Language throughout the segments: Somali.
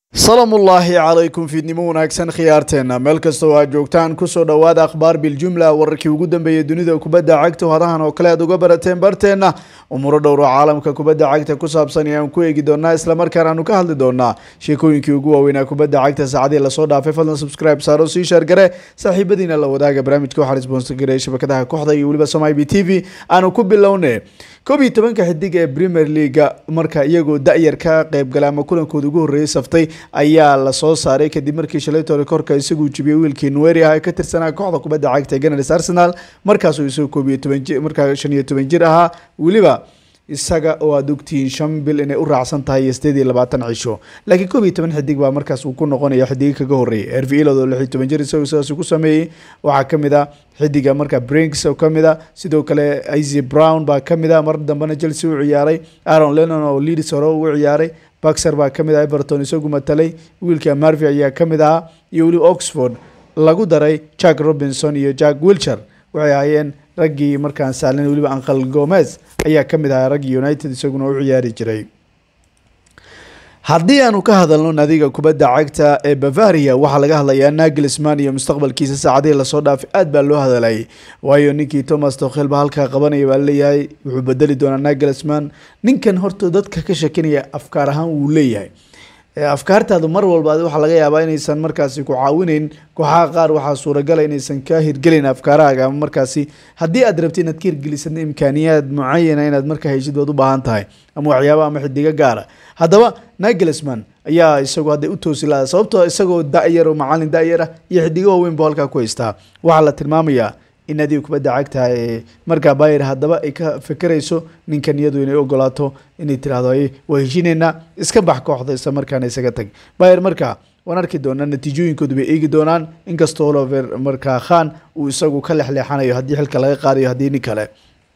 salaam ullaahi calaykum fiidnimo wanaagsan khiyaarteena meel kastoo aad joogtaan kusoo dhowaada akhbaar biljumla wararkii ugu dambeeyay dunida kubadda cagta hadahan oo kale aad uga barateen barteena umuro dhowro caalamka kubadda cagta ku saabsan ayaan ku eegi doonaa islamarkaana aanu ka hadli doonaa sheekooyinkii ugu waaweynaa kubadda cagta saacadii lasoo dhaafay fadlan subscribe saaro sii sheergare saaxiibadiina la wadaaga barnaamijka waxaa isboonsagaraya shabakadaha kooxda iyo weliba somai b t v aanu ku bilowne koob iyo tobanka xidig ee premier leaga marka iyagoo da-yar ka qeybgala ama kulankooda ugu horreeyay saftay ayaa lasoo saaray kadib markii shalay tole korka isaguu jibiyey wiilkii nueri ah ee ka tirsanaa kooxda kubadda cagta ee ganars arsenal markaasuu isagoo koob iyo toban jir markaa shan iyo toban jir ahaa weliba isaga oo aad ogtihiin shan bil inay u raacsan tahay iyo sideed iyo labaatan cisho laakiin koob iyo toban xidig baa markaas uu ku noqonaya xidiga kaga horreeyay ervilod oo lix iyo toban jir isagoo sidaas ku sameeyey waxaa kamid a xidiga marka brinks oo kamid a sidoo kale izy brown baa kamid a mar dambena chelsea u ciyaaray aaron lennon oo leeds hore ugu ciyaaray baxer baa kamid ah everton isagu matalay wiilka marvi ayaa kamid ahaa iyo weli oxford lagu daray jack robinson iyo jack wilcher waxay ahaayeen raggii markaan saalin weliba anqal gomez ayaa kamid ahaa raggii united isaguna u ciyaari jiray haddii aanu ka hadalno nadiga kubadda cagta ee bavaria waxaa laga hadlayaa nagelsman iyo mustaqbalkiisa saacadihii lasoo dhaafay aad baa loo hadalay waayo ninkii thomas tokhel ba halkaa qabanaya baa leeyahay wuxuu bedeli doonaa nagelsman ninkan horta dadka ka shakinaya afkaar ahaan wuu leeyahay afkaartaadu mar walba waxaa laga yaabaa inaysan markaasi ku caawinayn kooxaha qaar waxaa suuragala inaysan ka hirgelin afkaarahaaga ama markaasi haddii aad rabti inaad ka hirgelisad imkaaniyaad mucayana inaad markaa heshid baad u baahan tahay ama waxyaaba ama xidigo gaara haddaba nagelsman ayaa isagu hadday u toosi lahaa sababtoo isagoo da-yar oo macalin da-yar ah iyo xidigo waaweyn buu halkaa ku haystaa waxaa la tilmaamayaa in adiga kubadda cagta ee markaa bayer haddaba ay ka fekerayso ninkan iyadu inay ogolaato inay tirahdo waa heshineynaa iska bax kooxda isla markaana isaga tag bayer markaa waan arki doonaa natiijooyinkoodu bay eegi doonaan inkastoo holover markaa khan uu isagu ka lexleexanayo haddii xilka laga qaadayo haddii nin kale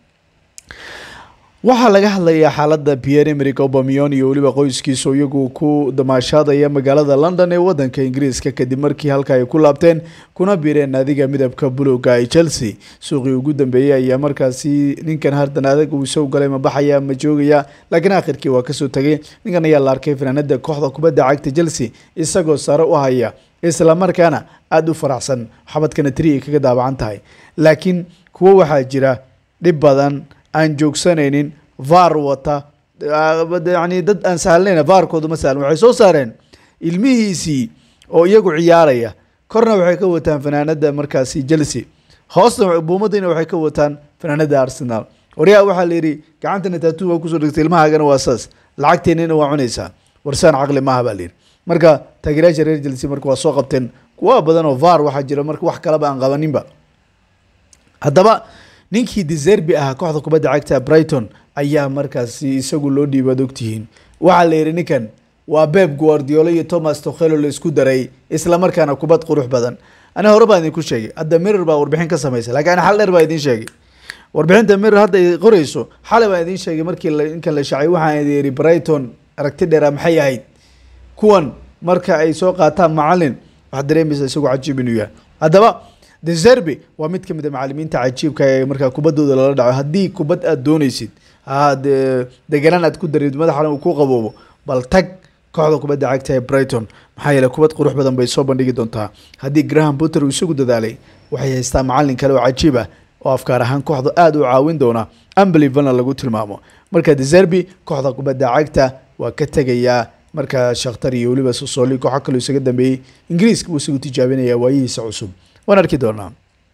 waxaa laga hadlayaa xaaladda pierre emerick obamion iyo weliba qoyskiisu iyagu ku damaashaadaya magaalada london ee wadanka ingiriiska kadib markii halka ay ku laabteen kuna biireen naadiga midabka buluga ee chelsea suuqii ugu dambeeyey ayaa markaasi ninkan hardan adag uu isagu galay ma baxaya ma joogaya laakiin aakhirkii waa kasoo tagay ninkan ayaa la arkay fanaanada kooxda kubadda cagta chelsea isagoo sare u haya isla markaana aada u faraxsan xabadkana tri ay kaga daabacan tahay laakiin kuwo waxaa jira dhib badan aan joogsanaynin var wata yani dad aan sahlnayn vaarkoodu ma sahlan waxay soo saareen ilmihiisii oo iyagu ciyaaraya korna waxay ka wataan fanaanada markaasi chelsea hoosna buumadina waxay ka wataan fanaanada arsenal waryaa waxaa la yidhi gacantana taatu waa kusoo dhigtay ilmahaagana waa saas lacagteenina waa cunaysaa warsaan caqli maaha baa layidhi marka taageerayaasha reer chelsea marka waa soo qabteen kuwa badan oo var waxaa jira marka wax kalaba aan qabaninba haddaba ninkii deserbi ahaa kooxda kubadda cagta brighton ayaa markaasi isagu loo dhiibaad ogtihiin waxaa la yidhi ninkan waa beb guardiolo iyo thomas tokhelo la isku daray isla markaana kubad qurux badan ani hore baan idinku sheegay hadda mirror baa warbixin ka samaysa lakiin xal dheer baa idin sheegay warbixinta mirror hadda ay qoreyso xalay baan idin sheegay markii ninkan la shacay waxaan idin yidhi brighton aragti dheera maxay ahayd kuwan marka ay soo qaataan macalin waxaad dareemaysa isagu cajiib inuu yahay haddaba deserbi waa mid kamid a macalimiinta cajiibka ee markaa kubaddooda lala dhaco haddii kubad aada dooneysid deganaan aad ku darid madaxana uu ku qaboobo bal tag kooxda kubadda cagta ee brighton maxaa yeele kubad qurux badan bay soo bandhigi doontaa haddii graham potter uu isagu dadaalay waxay haystaa macalin kale oo cajiib ah oo afkaar ahaan kooxda aada u caawin doona ambelivana lagu tilmaamo marka deserbi kooxda kubadda cagta waa ka tegayaa marka shakhtar iyo weliba sosoli kooxo kaloo isaga dambeeyey ingiriiska buu isagu tijaabinaya waayihiisa cusub waan arki doonaa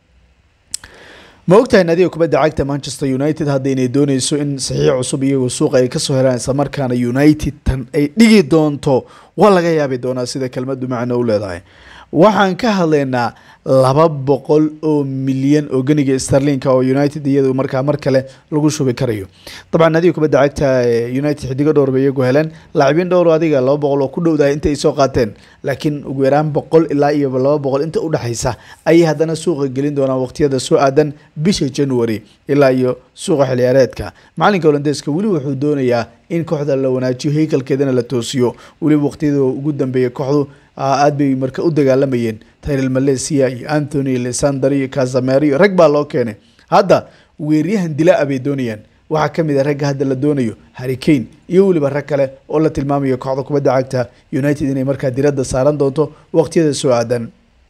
ma ogtahay naadiga kubadda cagta manchester united hadda inay dooneyso in saxiix cusub iyagoo suuqa ay kasoo helaan isla markaana united tan ay dhigi doonto waa laga yaabi doonaa sida kelmadu macno u leedahay waxaan ka hadlaynaa laba boqol oo milyan oo ganiga starlinka oo united iyadu markaa mar kale lagu shubi karayo dabcan adiga kubadda cagta united xidigo dhowr bay iyagu heleen laacibiin dhowr adiga laba boqol oo ku dhowdahay inta ay soo qaateen laakiin ugu yaraan boqol ilaa iyo laba boqol inta udhexaysa ayay haddana suuqa gelin doonaan waqtiyada soo aadan bisha january ilaa iyo suuqa xiliyaareedka macalinka holandeeska weli wuxuu doonayaa in kooxda la wanaajiyo heykalkeedana la toosiyo weliba waqtiyada ugu dambeeya kooxdu aad bay marka u dagaalamayeen tyrel malaysia iyo anthony lesander iyo casamero iyo rag baa loo keenay hadda weeryahan dilaa bay doonayaan waxaa ka mid a ragga hadda la doonayo harrikane iyo weliba rag kale oo la tilmaamayo kooxda kubadda cagta united inay markaa diradda saaran doonto waqtiyada soo aadan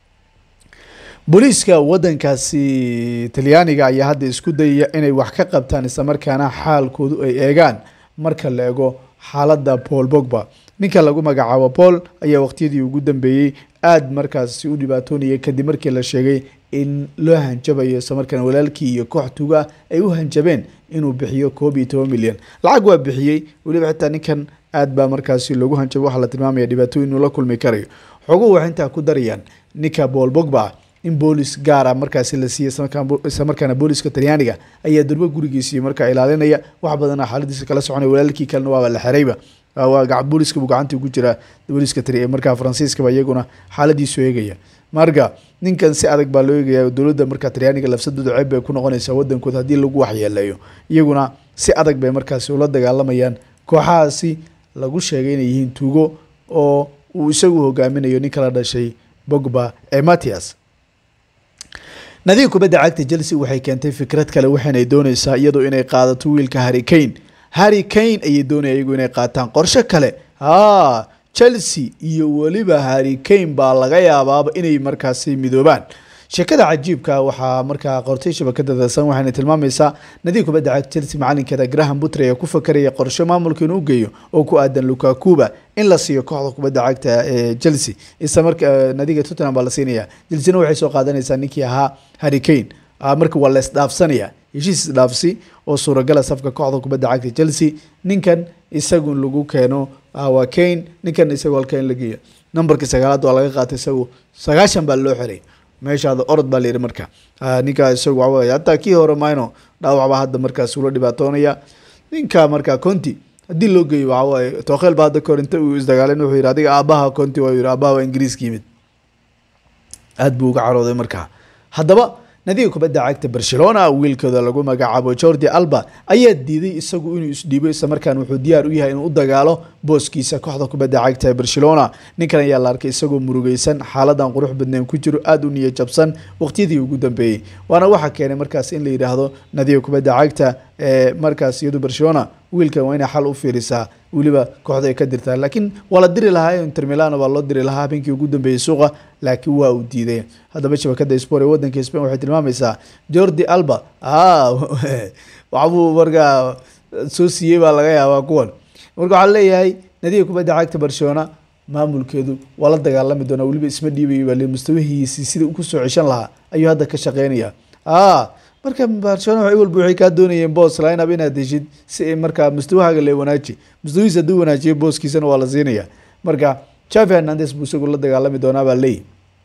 booliiska wadankaasi talyaaniga ayaa hadda isku dayaya inay wax ka qabtaan islamarkaana xaalkoodu ay eegaan marka la ego xaaladda paul bogba ninka lagu magacaabo paul ayaa waqtiyadii ugu dambeeyey aada markaasi u dhibaatoonayay kadib markii la sheegay in loo hanjabayo islamarkaana walaalkii iyo koox tuga ay u hanjabeen inuu bixiyo koob iyo toban milyan lacag waa bixiyey weliba xitaa ninkan aad baa markaasi loogu hanjabay waxaa la tilmaamaya dhibaatooyin inuu la kulmi karayo xoguhu waxay intaa ku darayaan ninka paul bogba in boolis gaara markaasi la siiyey isla markaana booliska talyaaniga ayaa durbo gurigiisii markaa ilaalinaya wax badana xaaladiisa kala soconaya walaalkii kalena waaba la xerayba booliska buu gacantii ku jiraa booliska markaa faransiiskaba iyaguna xaaladiisu eegaya marka ninkan si adag baa loo eegaya dowladda markaa talyaaniga lafsadooda ceeb bay ku noqonaysaa wadankooda haddii lagu waxyeeleeyo iyaguna si adag bay markaasi ula dagaalamayaan kooxahaasi lagu sheegay inay yihiin tuugo oo uu isagu hogaaminayo nin kala dhashay bogba ee matias nadiga kubadda cagta chelsea waxay keentay fikrad kale waxaanay dooneysaa iyadoo inay qaadato wiilka harry kane harry kane ayay doonaya iyagu inay qaataan qorshe kale ha chelsea iyo weliba harry kane baa laga yaabaaba inay markaasi midoobaan sheekada cajiibka waxaa markaa qortay shabakada dasan waxayna tilmaamaysaa nadiga kubadda cagta chelsea macalinkeeda graham butre ayaa ku fakaraya qorshe maamulka inuu geeyo oo ku aadan lukakuba in la siiyo kooxda kubadda cagta ee chelsea isla marka nadiga tottenham baa la siinaya chelsea waxay soo qaadanaysaa ninkii ahaa harry kane marka waa la isdhaafsanaya heshiis isdhaafsi oo suuragala safka kooxda kubadda cagta chelsea ninkan isagu lagu keeno waa kane ninkan isagu halka in la geeyo numberkii sagaalaad waa laga qaatay isagu sagaashan baa loo xiray meeshaada orod baa layidhi marka ninkaa isagu waxawey hataa kii hore mayno dhaawacbaa hadda markaas ula dhibaatoonaya ninka markaa conti haddii loo geeyo waxawaaye tookheel baa hadda kahor inta uu isdagaaleen wuxuu yidhi adiga aabaha conti waa yidhi aabaha waa ingiriiska yimid aada buu uga carooday markaa haddaba nadiga kubadda cagta barcelona wiilkooda lagu magacaabo jordi alba ayaa diiday isagu inuu isdhiibo islamarkaan wuxuu diyaar u yahay inuu u dagaalo booskiisa kooxda kubadda cagta ee barcelona ninkan ayaa la arkay isagoo murugeysan xaaladan qurux badneen ku jiro aada u niya jabsan waqtiyadii ugu dambeeyey waana waxaa keenay markaas in la yidhaahdo nadiga kubadda cagta ee markaas iyadu barcelona wiilkan waa inay xal u fiirisaa weliba kooxda ay ka dirtaa laakiin waa la diri lahaa inter milan waa loo diri lahaa habeenkii ugu dambeeyey suuqa laakiin waa uu diiday haddaba shabakada sport ee wadanka spain waxay tilmaamaysaa jordi alba waxbuu markaa soo siiyey baa laga yaabaa kuwan marka waxaa leeyahay nadiga kubadda cagta barcelona maamulkeedu waa la dagaalami doonaa weliba isma dhiibayo baa le mustawihiisii sida ku soo ceshan lahaa ayuu hadda ka shaqeynaya marka barcelona walba waxay kaa doonayeen boos lineup inaad heshid si markaa mustawahaaga le wanaaji mustawihiis hadduu wanaajiyo booskiisana waa la siinaya marka javi hernandes buu isagu la dagaalami doonaa baa leeyi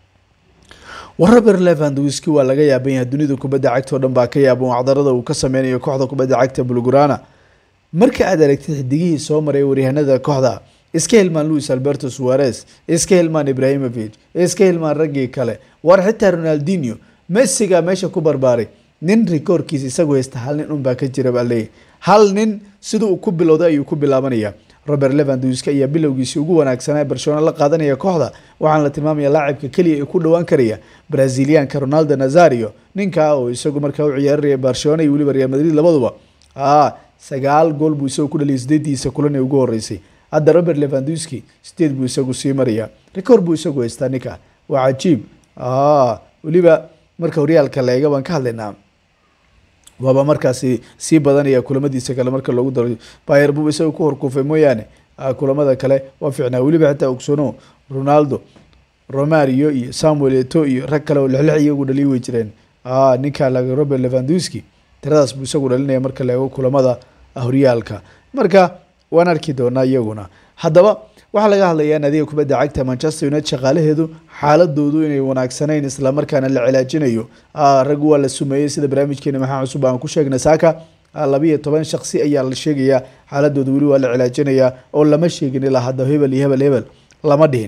waraber levandwiski waa laga yaaban yahay dunida kubadda cagta oo dhan baa ka yaaban wacdarada uu ka sameynayo kooxda kubadda cagta bulgurana marka aad aragtid xidigihii soo maray waryahanada kooxda iska hilmaan louis alberto suarez iska hilmaan ibrahimovic iska hilmaan raggii kale war xitaa ronaldinho messiga meesha ku barbaaray nin rikoorkiisa isagu haysta hal nin unbaa ka jira baa leeyahy hal nin sida uu ku bilowday ayuu ku bilaabanaya robert levandwiska ayaa bilowgiisii ugu wanaagsanaa ee barcelona la qaadanaya kooxda waxaana la tilmaamaya laacibka keliya ee ku dhowaan karaya brazilianka ronaldo nazario ninka oo isagu markaa u ciyaararaya barcelona iyo weliba real madrid labaduba sagaal gool buu isagu ku dhaliyay sideediisa kulan ee ugu horeysay hadda robert levandwiski sideed buu isagu sii maraya record buu isagu haystaa ninka waa cajiib weliba marka horyaalka la eega baan ka hadlaynaa waaba markaasi sii badanaya kulamadiisa kale marka loogu daro bayer buu isaga ku horkuufay mooyaane kulamada kale waa fiicnaa weliba xitaa ogsono ronaldo romario iyo samuel eto iyo rag kale oo lixlix iyagu dhaliyi way jireen ninka laga robert levandwiski tiradaas buu isagu dhalinaya marka la eego kulamada horyaalka marka waan arki doonaa iyaguna haddaba waxaa laga hadlayaa naadiga kubadda cagta manchester united shaqaalaheedu xaaladoodu inay wanaagsanayn islamarkaana la cilaajinayo raggu waa la sumeeyey sida barnaamijkeena maxaa cusub aan ku sheegnay saaka labiiyo toban shaksi ayaa la sheegayaa xaaladooda weli waa la cilaajinayaa oo lama sheegin ilaa hadda hebel iyo hebel hebel lama dhihin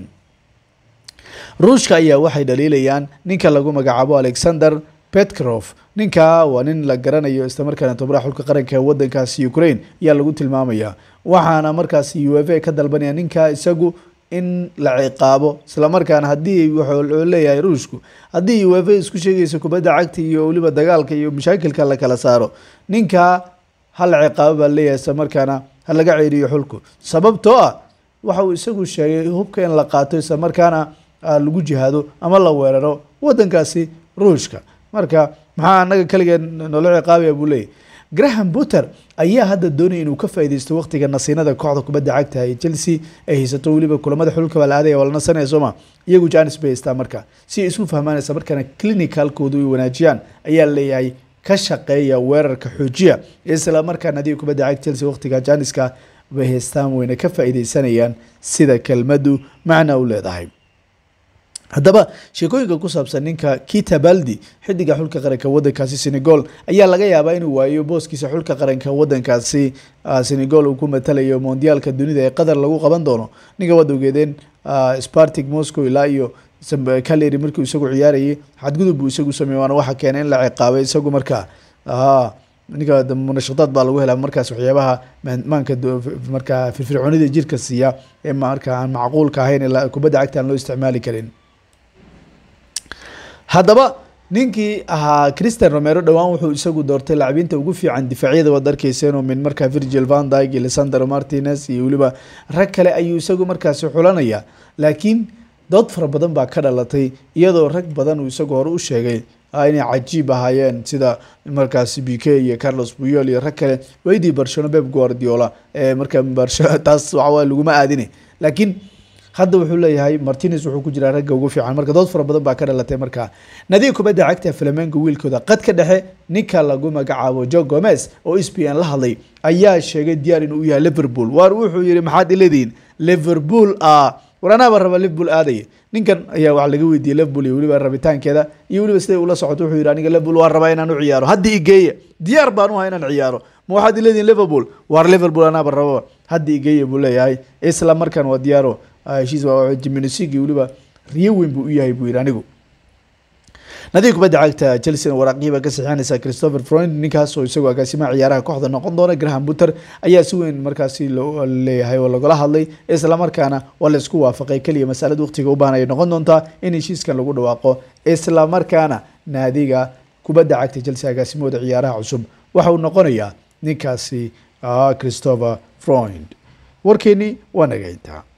ruushka ayaa waxay dhaliilayaan ninka lagu magacaabo alexander petkrof ninka waa nin la garanayo islamarkaana tobaraha xulka qaranka ee wadankaasi ukraine ayaa lagu tilmaamaya waxaana markaasi u f a ka dalbanaya ninka isagu in la ciqaabo islamarkaana haddii wuxuu leeyahay ruushku haddii u f a isku sheegaysa kubadda cagta iyo weliba dagaalka iyo mashaakilka la kala saaro ninka hal ciqaabo baa leeyahay isla markaana ha laga ceeriyo xulku sababtoo ah waxa uu isagu sheegay hubka in la qaato isla markaana lagu jihaado ama la weeraro wadankaasi ruushka marka maxaa anaga keligeen noola ciqaabaya buu leeyahy graham buter ayaa hadda doonaya inuu ka faaideysto waqtiga nasiinada kooxda kubadda cagta ee chelsea ay haysato weliba kulamada xulka baa la aadaya waa la nasanaya sooma iyagu janis bay haystaa marka si ay isu fahmaanaysa markaana clinicalkoodu ay wanaajiyaan ayaa leeyahay ka shaqeeya weerarka xoojiya isla markaana haddii kubadda cagta chelsea waqtiga janiska bay haystaan wayna ka faaideysanayaan sida kelmadu macna u leedahay haddaba sheekooyinka ku saabsan ninka kita baldi xidiga xulka qaranka wadankaasi senegal ayaa laga yaabaa inuu waayo booskiisa xulka qaranka wadankaasi senegal uu ku matalayo mondiyaalka dunida ee qatar lagu qaban doono ninka waad ogeedeen spartic moscow ilaa iyo caleri markuu isagu ciyaarayay xadgudub buu isagu sameey waana waxa keenay in la ciqaabay isagu markaa ninka munashadaad baa lagu helaa markaas waxyaabaha maanka markaa firfircoonida jirka siiya ee marka aan macquulka ahayn kubadda cagta aan loo isticmaali karin haddaba ninkii ahaa christian romero dhowaan wuxuu isagu doortay lacabiinta ugu fiican difaacyada waad arkeyseen min markaa virgil van dyg iyo lisandro martinez iyo weliba rag kale ayuu isagu markaasi xulanaya laakiin dood fara badan baa ka dhalatay iyadoo rag badan uu isagu hore u sheegay inay cajiib ahaayeen sida markaasi b k iyo carlos buyol iyo rag kale weydii barcelona beb guardiola ee marka taas waxawa laguma aadine laakiin hadda wuxuu leeyahay martinez wuxuu ku jiraa ragga ugu fiican marka dood fara badan baa ka dhalatay markaa nadiga kubadda cagta flamengo wiilkooda qadka dhexe ninka lagu magacaabo jo gomez oo s p n la hadlay ayaa sheegay diyaar inuu yahay liverpool waar wuxuu yihi maxaad iladiin liverpool ah war anaaba raba liverpool aadaya ninkan ayaa wax laga weydiiyey liverpool iyo weliba rabitaankeeda iyo weliba siday ula socoto wuxuu yihi aniga liverpool waan rabaa inaan u ciyaaro hadda igeeya diyaar baan u ahay inaan ciyaaro ma waxaad iladiin liverpool waar liverpool anaaba rababa hadda igeeya buu leeyahay isla markaan waa diyaaro heshiis jiminisigi weliba riyo weyn buu u yahay buu yihi anigu nadiga kubadda cagta chelsea waraaqiiba ka saxiixanaysa christopher freund ninkaas oo isagoo agaasimaha ciyaaraha kooxda noqon doona graham buter ayaa si weyn markaasi leeyahay oo lagala hadlay isla markaana waa la isku waafaqay keliya masalada waqtiga u baahan ay noqon doontaa in heshiiskan lagu dhawaaqo isla markaana naadiga kubadda cagta chelsea agaasimahooda ciyaaraha cusub waxa uu noqonayaa ninkaasi christopher freund warkeeni waa naga intaa